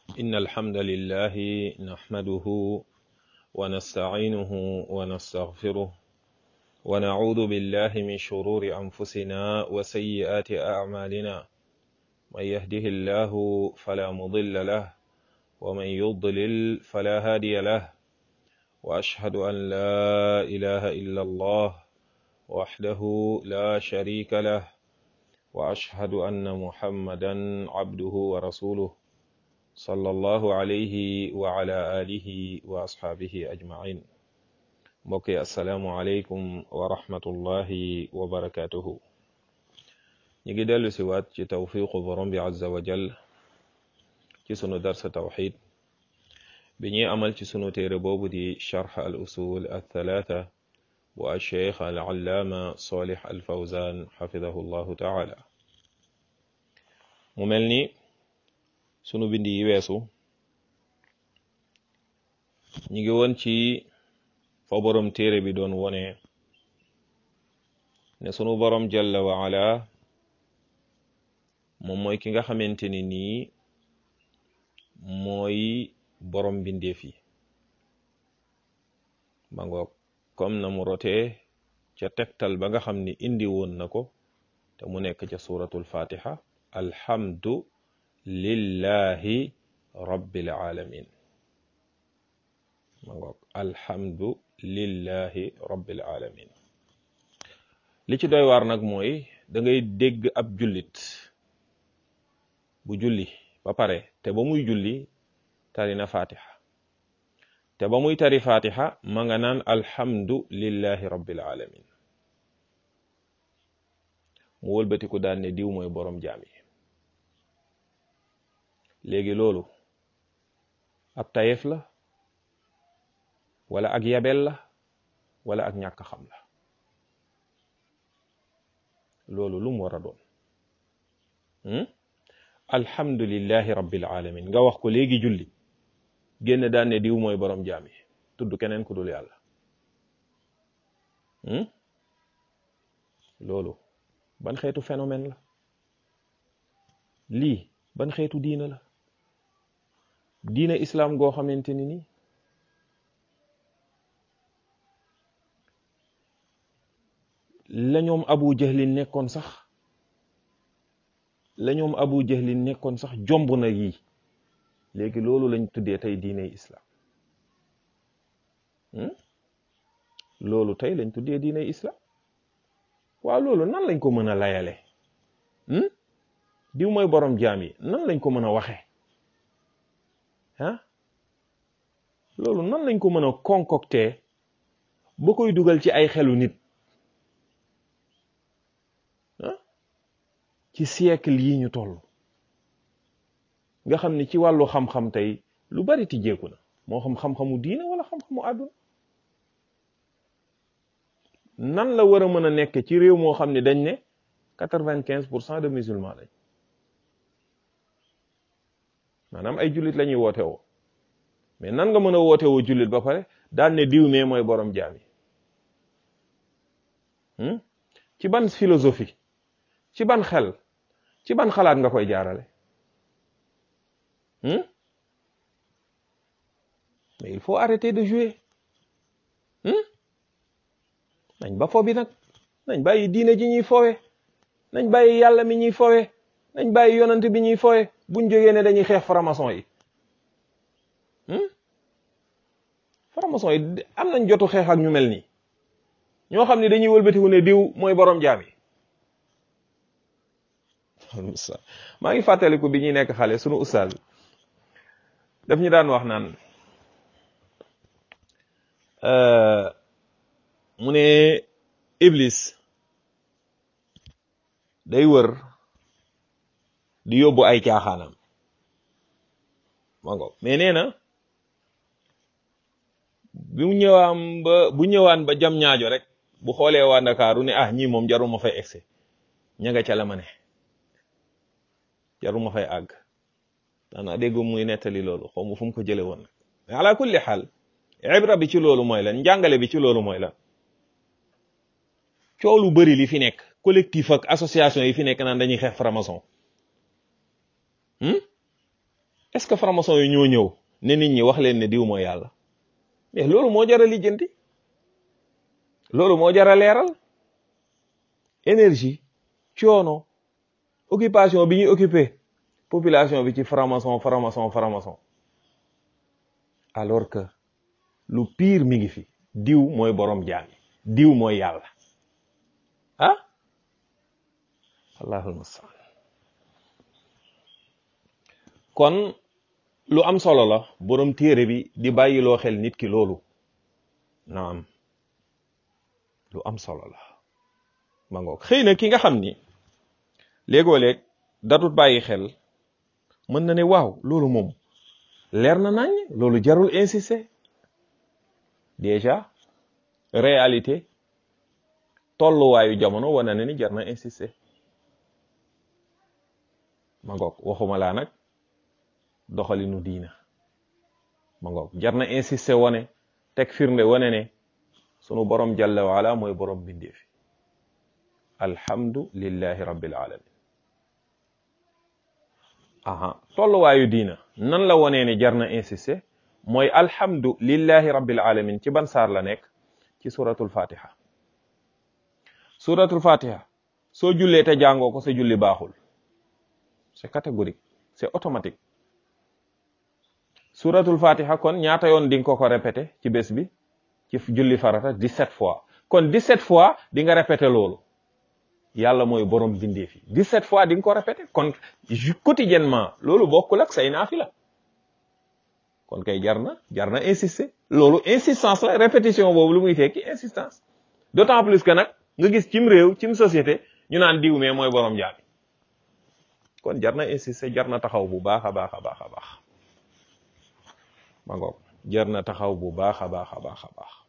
إن الحمد لله نحمده ونستعينه ونستغفره ونعوذ بالله من شرور أنفسنا وسيئات أعمالنا من يهده الله فلا مضل له ومن يضلل فلا هادي له وأشهد أن لا إله إلا الله وحده لا شريك له وأشهد أن محمدا عبده ورسوله صلى الله عليه وعلى آله وأصحابه أجمعين mbokk yi asalaamualeykum wa rahmatullahi wa barakatuhu ñu ngi dellu si waat ci tawfiqu borom bi azza wa jal ci sunu darsa tawxid bi ñuy amal ci sunu téere boobu di charx al usul al thalatha bu alcheikh al allaama solih al fawzan xafidahu llahu taala mu mel ni sunu bindi yi weesu ñu ngi woon ci fa borom téere bi doon wone ne sunu borom jalla wa ala moom mooy ki nga xamante ni nii mooy borom bindeef yi ba ngoog comme na mu rotee ca tegtal ba nga xam ni indi woon na ko te mu nekk ca suratul fatiha alhamdu lillahi rabbil alamin ma ngoog alhamdu lillahi rabbil alamin li ci doy waar nag mooy da ngay dégg ab jullit bu julli ba pare te ba muy julli tari na fatiha te ba muy tari fatiha ma nga naan alhamdu lillahi rabbil alamin mu wëlbatiku daal ne diw mooy borom jaam yi léegi loolu ab tayef la wala ak yabel la wala ak ñàkk xam la loolu lu mu war a doon alhamdulillahi rabbil alamin nga wax ko léegi julli génn daan ne diw mooy borom jaam yi tudd keneen ku dul yàlla loolu ban xeetu phénomène la lii ban xeetu diina la diina islam goo xamante ni nii la ñoom abu jahlin nekkoon sax la ñoom abu jahlin nekkoon sax jomb na yii léegi loolu lañ tuddee tey diiney islam loolu tey lañ tuddee diiney islam waaw loolu nan lañ ko mën a layale diw mooy borom jaam yi nan lañ ko mën a waxe ah loolu nan lañ ko mën a concocter ba koy dugal ci ay xelu nit ci siècle yi ñu toll nga xam ne ci wàllu xam-xam tey lu bari tijjeeku na moo xam xam-xamu diina wala xam-xamu àdduna nan la war a mën a nekk ci réew moo xam ne dañ ne quatre-vingt-quinze pour cent de musulmans lañ maanaam ay jullit la ñuy woote woo mais nan nga mën a woote woo jullit ba pare daan ne diw mee mooy borom jaam yi ci ban philosophie ci ban xel ci ban xalaat nga koy jaarale mais il faut arrêter de jouer nañ ba fo bi nag nañ bàyyi diine ji ñuy fowe nañ bàyyi yàlla mi ñuy fowe nañ bàyyi yonant bi ñuy fowe buñ jógee ne dañuy xeex franc-maçon yi franc-maçon yi am nañ jotu xeex ak ñu mel nii ñoo xam ne dañuy wëlbatiku ne diw mooy borom jaam yi maa ngi fàttaliku bi ñuy nekk xale sunu ustaaz daf ñu daan wax naan mu ne iblis day wër di yóbbu ay caaxaanam ma ngo mais nee na bi mu ñëwaam ba bu ñëwaan ba jam ñaajo rek bu xoolee waa Ndakaaru ne ah ñii moom jaruma fay egsi ña nga ca la ma ne jaruma fay àgg daanaa dégg muy nettali loolu xaw ma fu mu ko jële woon nag mais ala kulli xaal ibra bi ci loolu mooy lan njàngale bi ci loolu mooy lan coow lu bëri li fi nekk collectif ak association yi fi nekk naan dañuy xeex franc-maçon est-ce que franc-maçon yi ñoo ñëw ne nit ñi wax leen ne diw mooy yàlla mais loolu moo jar a lijjanti loolu moo jar a leeral énergie coono occupation bi ñuy occupé population bi ci franc-maçon franc-maçon franc-maçon alors que lu pire mi ngi fi diw mooy borom jaami diw mooy yàlla ah allahul mustaan kon lu am solo la borom téere bi di bàyyiloo xel nit ki loolu naam lu am solo la ma ngoog xëy na ki nga xam ni léegoo léeg datut bàyyi xel mën na ne waaw loolu moom leer na nañ loolu jarul insister déjà réalité tolluwaayu jamono wane na ni jar na insister ma ngoog waxuma laa nag doxalinu diina ma ngoog jar na insister wane teg firnde wane ne sunu borom jalla waala mooy borom bindeefi alhamdu lillahi rabbil alamin aha tolluwaayu diina nan la wonee ne jar na insister mooy alhamdu lillahi rabbil alamin ci ban saar la nekk ci suratul fatiha suratul fatiha soo jullee te jàngoo ko sa julli baaxul c'est catégorique c'est automatique suratul fatiha kon ñaata yoon di nga ko ko répété ci bés bi ci julli farata 17 fois kon 17 fois di nga répété loolu yàlla mooy borom bindeef yi 17 fois di nga ko répété kon quotidiennement loolu bokkul ak say naafila kon kay jar na jar na insister loolu insistance la répétition boobu lu muy tekki insistance d'autant plus que nag nga gis cim réew cim société ñu naan diw mee mooy borom jaami kon jar na insister jar na taxaw bu baax a baax a baax a baax ma ngoog jar na taxaw bu baax a baax a baax a baax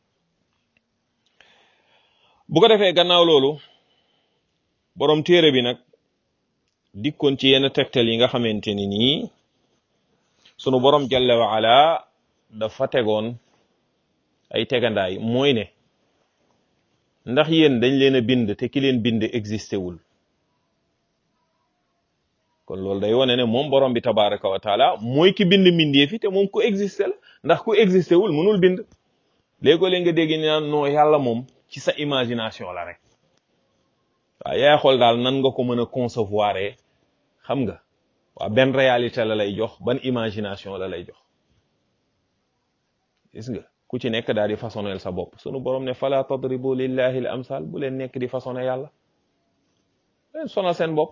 bu ko defee gannaaw loolu borom téere bi nag dikkoon ci yenn tegtal yi nga xamante ni nii sunu borom jalla wa ala dafa tegoon ay tegandaay mooy ne ndax yéen dañ leen a bind te ki leen bind existé wul kon loolu day wane ne moom borom bi tabaraka wa taala mooy ki bind mbindee fi te moom ku existé la ndax ku existé wul mënul bind léegoo leen nga dégg ni naan non yàlla moom ci sa imagination la rek waaw yaay xool daal nan nga ko mën a concevoir xam nga waaw benn réalité la lay jox ban imagination la lay jox gis nga ku ci nekk daal di façonnel sa bopp sunu borom ne fala tadribu lillahi al amsal bu leen nekk di façonné yàlla leen sonal seen bopp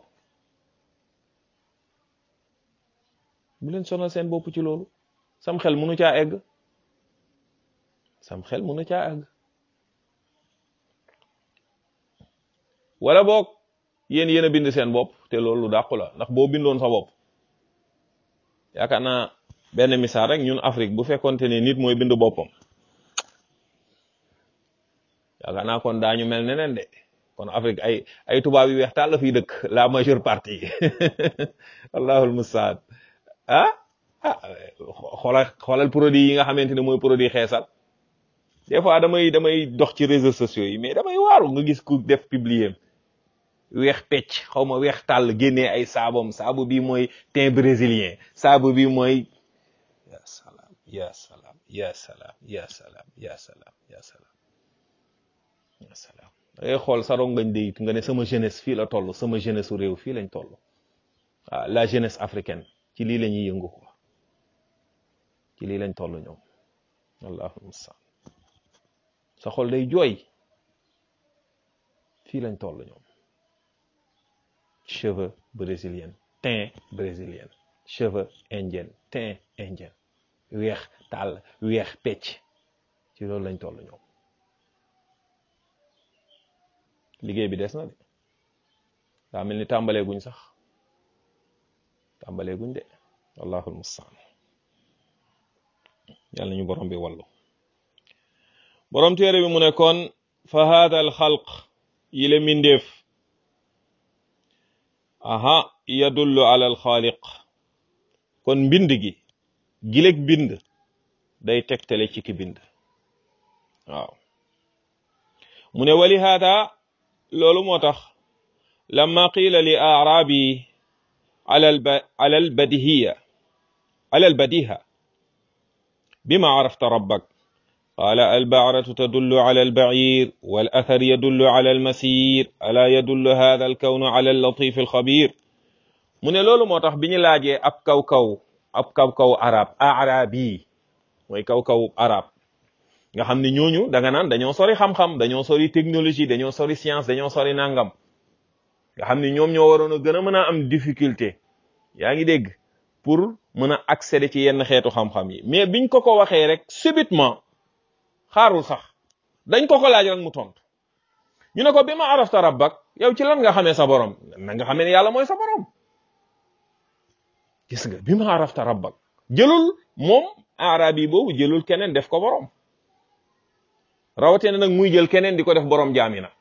bu leen sonal seen bopp ci loolu sam xel mënu caa egg sam xel mënu caa egg wala boog yéen yéen a bind seen bopp te loolu lu dàqu la ndax boo bindoon sa bopp yaakaar naa benn misaal rek ñun Afrique bu fekkonte ne nit mooy bind boppam yaakaar naa kon daañu mel neneen de kon Afrique ay ay tubaab yu weex taal la fiy dëkk la majeure partie allahul mustaan ah ah xoolal xoolal produit yi nga xamante ne mooy produit xeesal des fois damay damay dox ci réseaux sociaux yi mais damay waaru nga gis ku def publier weex pecc xaw ma weex tàll génnee ay saabam saabu bi mooy teint brésilien saabu bi mooy ya salaam ya salaam ya salaam ya salaam ya salaam ya salaam ya salaam da ngay xool sa rongañ de it nga ne sama jeunesse fii la toll sama jeunesse su réew fii lañ toll waaw la jeunesse africaine ci lii la ñuy yëngu quoi ci lii lañ toll ñoom allahu mustaan sa xol day jooy fii lañ toll ñoom cheveux brésilien teint brésilien cheveux indien teint indien weex tàll weex pecc ci loolu lañ toll ñoom liggéey bi des na de daa mel ni tàmbalee guñ sax tàmbalee guñ de wallahul mustaan yàlla ñu borom bi wallu borom téere bi mu ne kon fa hada al xalq yi le mindeef aha yadullu ala al xaaliq kon mbind gi gileg bind day tegtale ci ki bind waaw mu ne wali hada loolu moo tax lamma qiila li aarabi ala al badihiya ala albadiha bima arafta rabbak qaala albaaratu tadullu ala albair walathar yadullu ala almasir ala yadullu hada alkawnu ala allatif alxabir mu ne loolu moo tax bi ñu laajee ab kaw-kaw ab kaw-kaw arab arabi mooy kaw-kaw arab nga xam ne ñooñu da nga naan dañoo sori xam-xam dañoo sori technologie dañoo sori science dañoo sori nangam nga xam ne ñoom ñoo waroon a gën a mën a am difficulté yaa ngi dégg pour mën a accéder ci yenn xeetu xam-xam yi mais biñ ko ko waxee rek subitement xaarul sax dañ ko ko laaj rek mu tontu ñu ne ko bi ma arafta rabbak yow ci lan nga xamee sa borom na nga xamee ne yàlla mooy sa borom gis nga bi ma arafta rabbak jëlul moom arabi boobu jëlul keneen def ko borom rawatina nag muy jël keneen di ko def borom jaami nag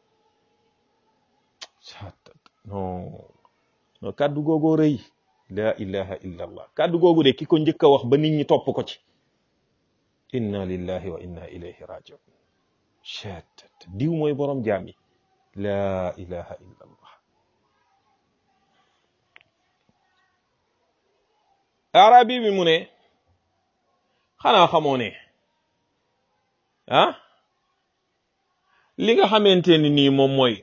non non kàddu googoo rëy la ilaha illa allah kàddu googu de ki ko njëkk a wax ba nit ñi topp ko ci inna lillahi wa inna ilayhi rajiun chet diw mooy borom jaam yi la ilaha illa allah arabi bi mu ne xanaa xamoo ne ah li nga xamante ni nii moom mooy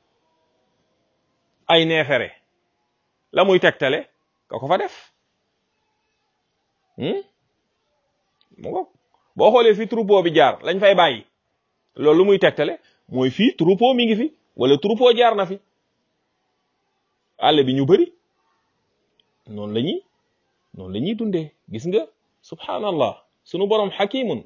ay neefere la muy tegtale ka ko fa def mu ngo boo xoolee fi troupeau bi jaar lañ fay bàyyi loolu lu muy tegtale mooy fii troupeau mi ngi fi wala troupeau jaar na fi àll bi ñu bëri noonu la ñuy noonu la ñuy dundee gis nga subhanallah sunu borom xakimun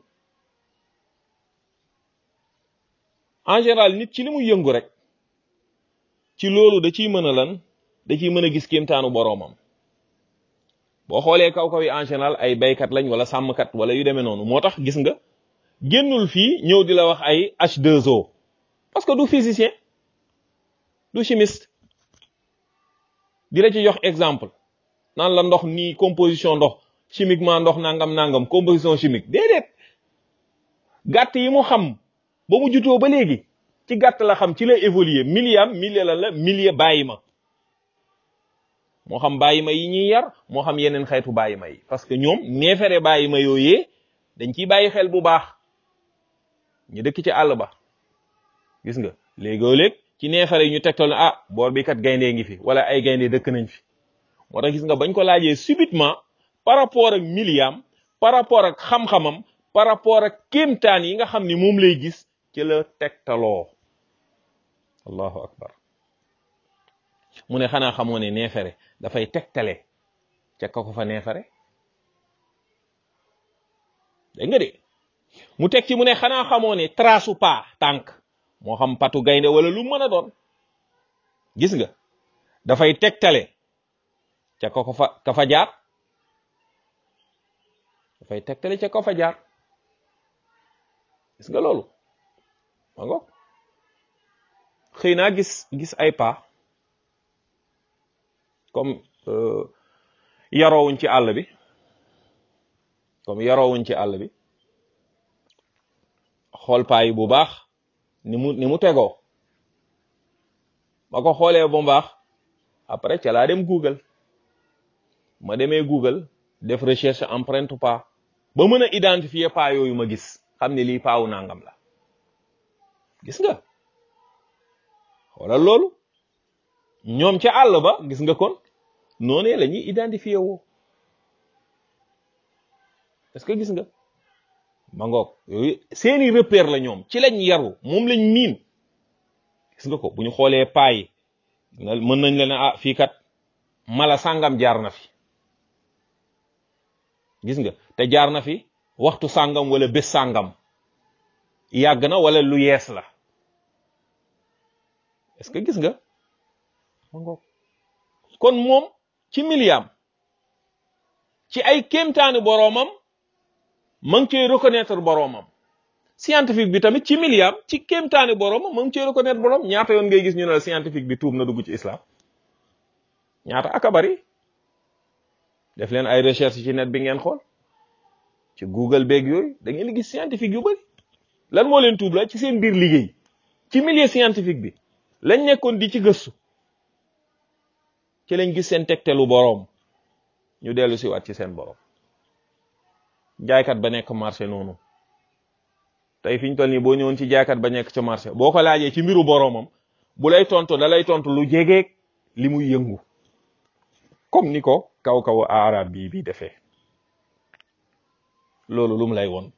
en général nit ci li muy yëngu rek ci loolu da ciy mën a lan da ciy mën a gis kéemtaanu boroomam boo xoolee kaw kaw yi en général ay baykat lañ wala sàmmkat wala yu demee noonu moo tax gis nga génnul fii ñëw di la wax ay H2O parce que du physicien du chimiste di la ci jox exemple naan la ndox nii composition ndox chimiquement ndox nangam nangam composition chimique déedéet gàtt yi mu xam ba mu jutoo ba léegi ci gàtt la xam ci la évoluer milliam millier la la millier bàyyi ma moo xam bàyyi ma yi ñuy yar moo xam yeneen xeetu bàyyi ma yi parce que ñoom neefere bàyyi ma yooyee dañ ciy bàyyi xel bu baax ñu dëkk ci àll ba gis nga léegoo léeg ci neefere yi ñu tegtal ne ah boor bi kat gayndee ngi fi wala ay gayndee dëkk nañ fi moo tax gis nga bañ ko laajee subitement par rapport ak milliam par rapport ak xam-xamam par rapport ak kéemtaan yi nga xam ni moom lay gis ci la tegtaloo allahu akbar mu ne xanaa xamoo ne neefere dafay tegtale ca ka ko fa neefere dégg nga de mu teg ci mu ne xanaa xamoo ne trasu pas tànk moo xam patu gaynde wala lu mën a doon gis nga dafay tegtale ca ka ko fa ka fa jaar dafay tegtale ca ka fa jaar gis nga loolu ma ngo xëy naa gis gis ay pas comme yaroowuñ ci àll bi comme yaroowuñ ci àll bi xool paa yi bu baax ni mu ni mu tegoo ma ko xoolee bu baax après ca laa dem Google ma demee Google def recherche empreinte pas ba mën a identifier pas yooyu ma gis xam ne lii paawu nangam la gis nga xoolal loolu ñoom ca àll ba gis nga kon noonee la ñuy identifier woo est-ce que gis nga ma ngoog yooyu seeni repère la ñoom ci lañ yaru moom lañ miin gis nga ko bu ñu xoolee paa yi mën nañ la ne ah fii kat mala sàngam jaar na fi gis nga te jaar na fi waxtu sàngam wala bés sàngam yàgg na wala lu yees la est-ce que gis nga ma ngoog kon moom ci miliyaam ci ay kéemtaani boroomam ma ngi koy reconnaître boroomam scientifique bi tamit ci miliyaam ci kéemtaani boroomam ma ngi koy reconnaître boroom ñaata yoon ngay gis ñu ne la scientifique bi tuub na dugg ci islam ñaata aka bari def leen ay recherche ci net bi ngeen xool ci google beeg yooyu da ngeen gis scientifique yu bari lan moo leen tuub la ci seen biir liggéey ci milieu scientifique bi lañ nekkoon di ci gëstu ci lañ gis seen tegtelu boroom ñu dellu si waat ci seen borom jaaykat ba nekk marché noonu tey fi ñu toll nii boo ñëwoon ci jaaykat ba nekk ca marché boo ko laajee ci mbiru boromam bu lay tontu da lay tontu lu jegeeg li muy yëngu comme ni ko kaw kaw arab bii bi defee loolu lu mu lay won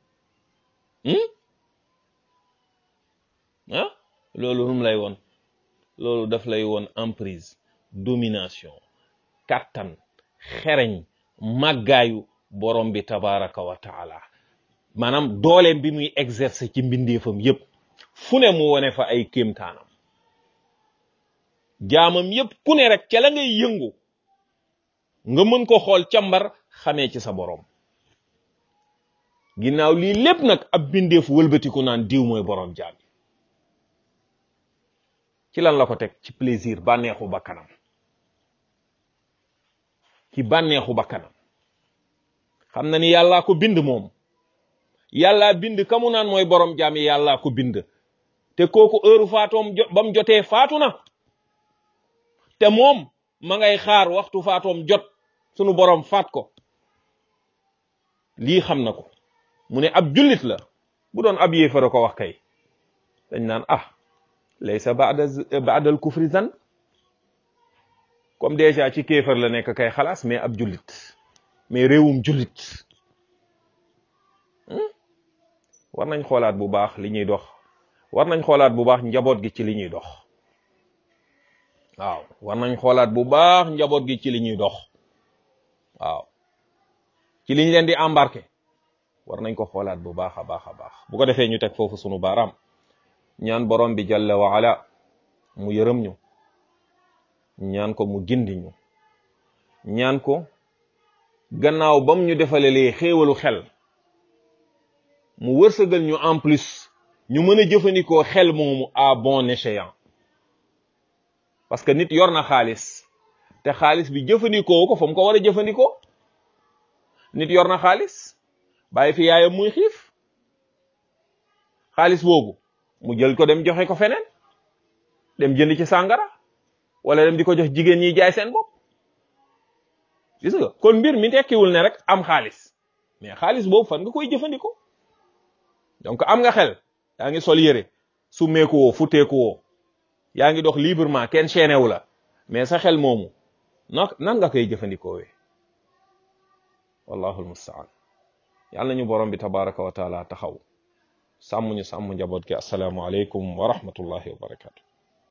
ah loolu lu mu lay won loolu daf lay won emprise domination kattan xereñ màggaayu borom bi tabaraka wa taala maanaam dooleem bi muy exercer ci mbindeefam yépp fu ne mu wone fa ay kéemtaanam jaamam yépp ku ne rek ca la ngay yëngu nga mën ko xool càmbar xamee ci sa borom ginnaaw lii lépp nag ab bindeef wëlbatiku naan diw mooy borom jaam ci lan la ko teg ci plaisir bànneexu bakkanam ci bànneexu bakkanam xam na ni yàllaa ko bind moom yàllaa bind ka mu naan mooy borom jaam yi yàllaa ko bind te kooku heure faatoom ba mu jotee faatu na te moom ma ngay xaar waxtu faatoom jot sunu borom faat ko lii xam na ko mu ne ab jullit la bu doon ab yéefara ko wax kay dañ naan ah laysa ba'da ba'dal kufri zan comme déjà ci kéefar la nekk kay xalaas mais ab jullit mais réewum jullit war nañ xoolaat bu baax li ñuy dox war nañ xoolaat bu baax njaboot gi ci li ñuy dox waaw war nañ xoolaat bu baax njaboot gi ci li ñuy dox waaw ci liñ leen di embarqué war nañ ko xoolaat bu baax a baax a baax bu ko defee ñu teg foofu sunu baaraam ñaan borom bi jalla wa ala mu yërëm ñu ñaan ko mu gindi ñu ñaan ko gannaaw bam ñu defalelee xéewalu xel mu wërsëgal ñu en plus ñu mën a jëfandikoo xel moomu à bon escient parce que nit yor na xaalis te xaalis bi jëfandikoo ko fa mu ko war a jëfandikoo nit yor na xaalis bàyyi fi yaayam muy xiif xaalis boobu mu jël ko dem joxe ko feneen dem jënd ci sàngara wala dem di ko jox jigéen ñi jaay seen bopp gis nga kon mbir mi tekkiwul ne rek am xaalis mais xaalis boobu fan nga koy jëfandikoo donc am nga xel yaa ngi sol yére summeeku woo futteeku woo yaa ngi dox librement kenn chaîné wu la mais sa xel moomu na nan nga koy jëfandikoo wee wallahu almustaan yàlla nañu borom bi tabaraka wa taala taxaw sàmm ñu sàmm njaboot gi assalaamu aleykum wa rahmatullahi wa barakatu